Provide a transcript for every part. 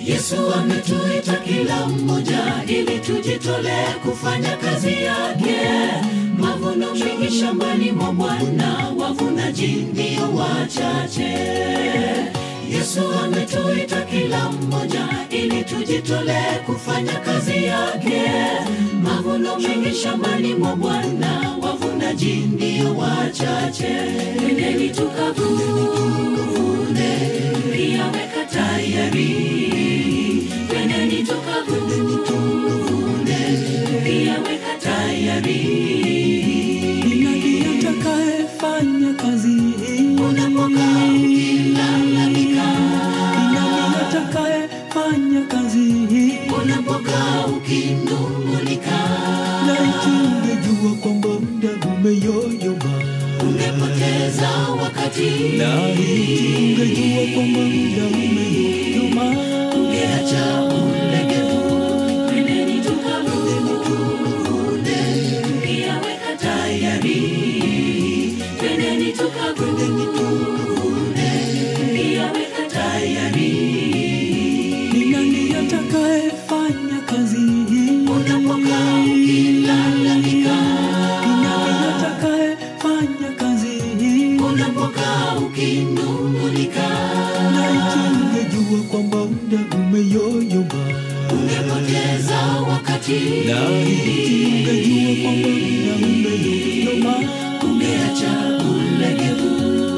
Yesu ametuita kila mmoja ili tujitolee kufanya kazi yake. Mavuno mengi shambani mwa Bwana, wavunaji ndio wachache. Yesu ametuita kila mmoja ili tujitolee kufanya kazi yake. Mavuno mengi shambani mwa Bwana, wavunaji ndio wachache. Nendeni tukavune, pia weka tayari. Nendeni tukavune, pia weka tayari. Ni nani atakayefanya kazi hii? Unapokaa ukilalamika, Ni nani atakayefanya kazi hii? unapokaa ukinung'unika, Laiti ungejua kwamba muda umeyoyoma. ungepoteza wakati, Laiti ungejua kwamba muda umeyoyoma. ungeacha ulegevu. Nendeni tukavune, pia weka tayari. Nendeni tukavune, pia weka tayari. Ni nani atakayefanya kazi hii? Unapokaa ukilalamika, Ni nani atakayefanya kazi hii? unapokaa ukinung'unika, Laiti ungejua kwamba muda umeyoyoma. ungepoteza wakati, Laiti ungejua kwamba muda umeyoyoma. ungeacha ulegevu.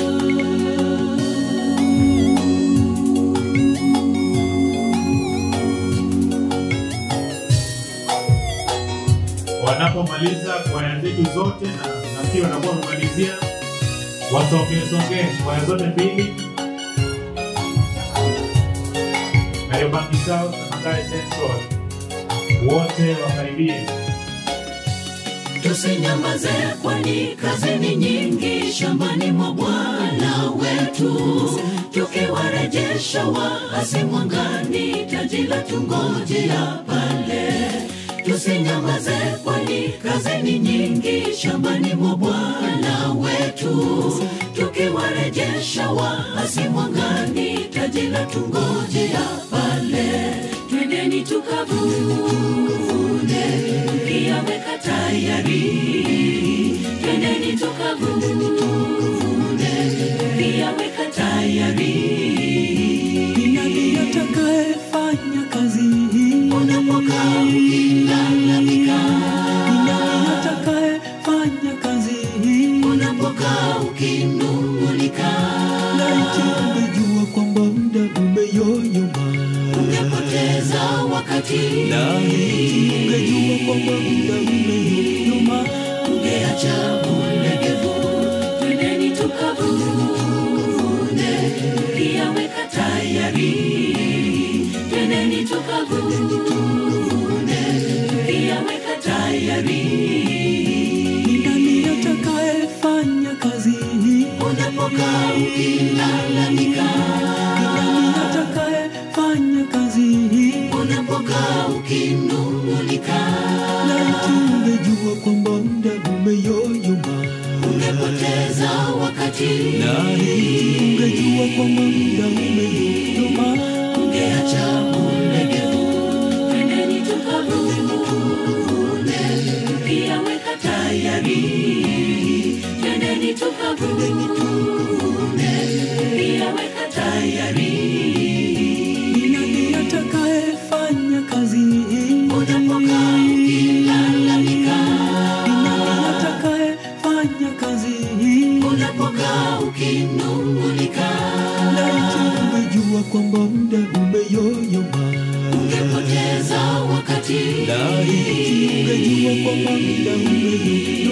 wanapomaliza kwaya zetu zote na nafikiri wanakuwa wamemalizia wasongesonge kwaya zote mbili Kariobangi South na Mathare Central wote wakaribie Tusinyamaze, kwani kazi ni nyingi shambani mwa Bwana wetu, tukiwarejesha waasi mwangani, taji la tungojea pale. Tusinyamaze, kwani kazi ni nyingi shambani mwa Bwana wetu, tukiwarejesha waasi mwangani, taji la tungojea pale. Twendeni tukavune, pia weka tayari. Twendeni tukavune, pia weka tayari. Ni nani atakayefanya kazi hii? Unapokaa ukilalamika, Ni nani atakayefanya kazi hii? unapokaa ukinung'unika, Laiti ungejua kwamba muda umeyoyoma. ungepoteza wakati, Laiti ungejua kwamba muda umeyoyoma. ungeacha ulegevu. Twendeni tukavune, pia weka tayari. Twendeni tukavune, pia weka tayari. Ni nani atakayefanya kazi hii? Unapokaa ukilalamika, Ni nani atakayefanya kazi hii? unapokaa ukinung'unika, Laiti ungejua kwamba muda umeyoyoma. ungepoteza wakati, Laiti ungejua kwamba muda umeyoyoma. ungeacha ulegevu. Twendeni tukavune, pia weka tayari. Twendeni tukavune, pia weka tayari. Ni nani atakayefanya kazi hii? Unapokaa ukilalamika, Ni nani atakayefanya kazi hii? unapokaa ukinung'unika, Laiti ungejua kwamba muda umeyoyoma. ungepoteza wakati, Laiti ungejua kwamba muda umeyoyoma.